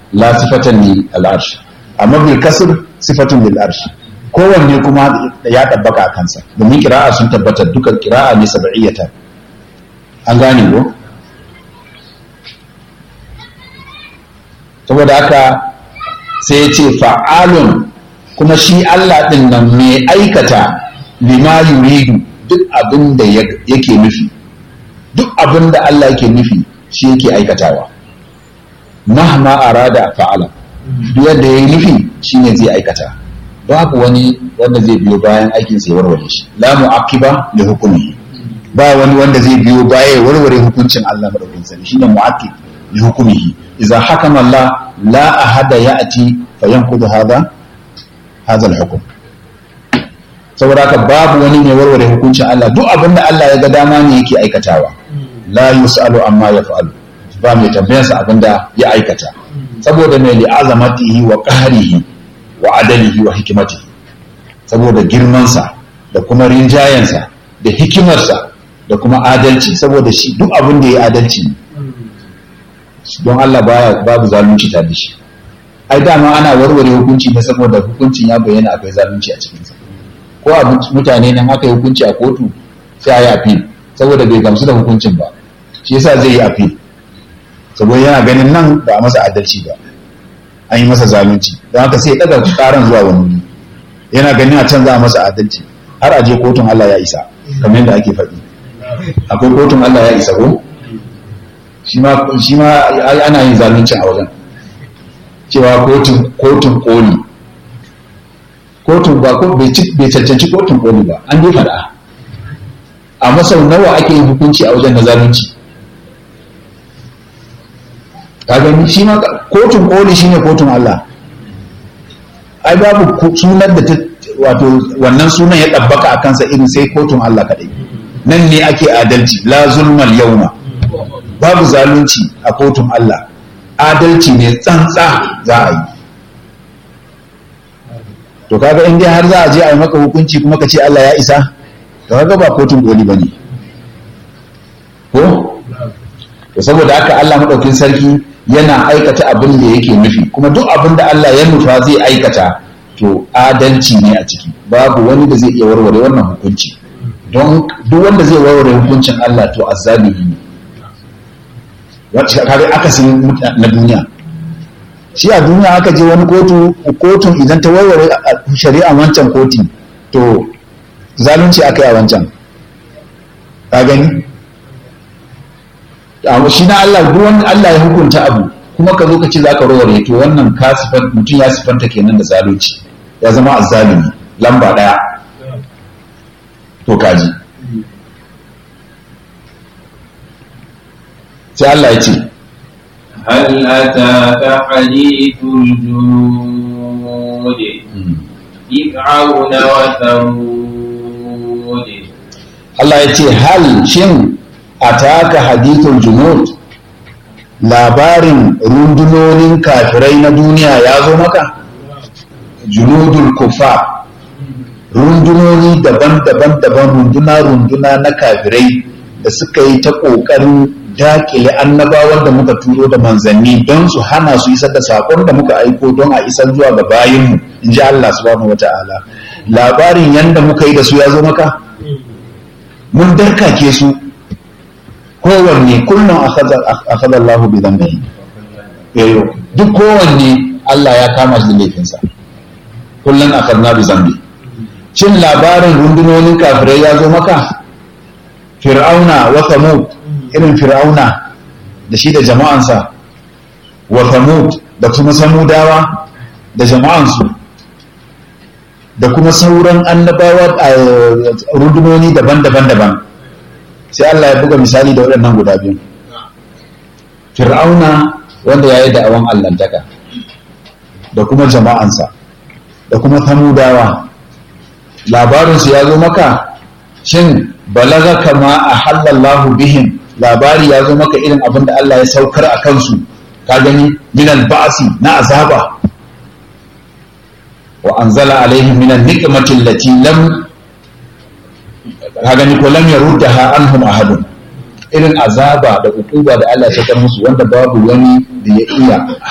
la sifatan li al'arsh amma bil kasr sifatun lil arsh kowanne kuma ya tabbaka a kansa domin kira'a sun tabbatar dukan kira'a ne sab'iyyata an gane ko saboda haka sai ya ce fa'alun kuma shi Allah ɗin nan mai aikata lima yuridu duk abin da yake nufi duk abin da Allah yake nufi shi yake aikatawa mahma arada fa'ala duk yadda ya yi nufi shi ne zai aikata babu wani wanda zai biyo bayan aikin sai warware shi la mu'aqiba li hukumi ba wani wanda zai biyo baya ya warware hukuncin Allah madaukakin sarki shine mu'aqib li hukumihi idza hakama Allah la ahada ya'ti fayanqudu hadha hadha al-hukm saboda haka babu wani mai warware hukuncin Allah duk abin da Allah ya ga dama ne yake aikatawa la yus'alu amma yaf'alu ba mai tambayarsa abin da ya aikata saboda mai li'azamatihi wa qahrihi wa adalihi wa hikimatihi saboda girmansa da kuma rinjayensa da hikimarsa da kuma adalci saboda shi duk abin da ya adalci don Allah baya babu zalunci ta da shi ai dama ana warware hukunci ne saboda hukuncin ya bayyana akwai zalunci a cikinsa ko a mutane nan aka yi hukunci a kotu sai a yi appeal saboda bai gamsu da hukuncin ba shi yasa zai yi appeal saboda yana ganin nan ba a masa adalci ba an yi masa zalunci don haka sai ya daga karan zuwa wani wuri yana ganin a can za a masa adalci har a je kotun Allah ya isa kamar yadda ake faɗi akwai kotun Allah ya isa ko shi ma ana yin zalunci a wajen cewa kotun kotun koli kotun ba ko bai cancanci kotun koli ba an dai faɗa amma sau nawa ake yin hukunci a wajen na zalunci kaga shi ma kotun koli shine kotun Allah ai babu sunan da ta wato wannan sunan ya ɗabbaka a kansa irin sai kotun Allah kaɗai nan ne ake adalci la zulmal yauma babu zalunci a kotun Allah adalci ne tsantsa za a yi to kaga in dai har za a je a yi maka hukunci kuma ka ce Allah ya isa to kaga ba kotun koli bane ko to saboda haka Allah madaukin sarki yana aikata abin da yake nufi kuma duk abin da Allah ya nufa zai aikata to adalci ne a ciki babu wani da zai iya warware wannan hukunci don duk wanda zai warware hukuncin Allah to azzalimi ne wacce kare akasin na duniya shi a duniya aka je wani kotu kotun idan ta warware shari'a wancan koti to zalunci aka yi a wancan ka gani shi na Allah duk wani Allah ya hukunta abu kuma ka zo ka ce za ka warware to wannan ka sifan mutum ya sifanta kenan da zalunci ya zama azzalumi lamba daya to kaji sai Allah ya ce هل أتاك حديث الجنود فرعون وثمود Allah ya ce hal shin ataka hadithul junud labarin rundunonin kafirai na duniya ya zo maka junudul kufa rundunoni daban-daban daban runduna-runduna na kafirai da suka yi ta ƙoƙarin dakile annabawan da muka turo da manzanni don su hana su isar da sakon da muka aiko don a isar zuwa ga bayinmu in ji Allah subhanahu wa ta'ala labarin yanda muka yi da su ya zo maka mun darkake su kowanne kullum akhadha Allahu bi dhanbihi duk kowanne Allah ya kama shi da laifinsa kullum akhadna bi dhanbi cin labarin rundunonin kafirai ya zo maka fir'auna wa thamud irin fir'auna da shi da jama'ansa wa thamud da kuma samudawa da jama'ansu da kuma sauran annabawa a rundunoni daban-daban daban sai Allah ya buga misali da waɗannan guda biyu fir'auna wanda ya yi da'awan allantaka da kuma jama'ansa da kuma samudawa labarinsu ya zo maka shin balaga kama a halallahu bihim labari ya zo maka irin abin da Allah ya saukar a kansu ka gani minal ba'asi na azaba wa anzala alaihim minan niqmati allati lam ka gani ko lam yaruddaha anhum ahadun irin azaba da ukuba da Allah ya saukar musu wanda babu wani da ya iya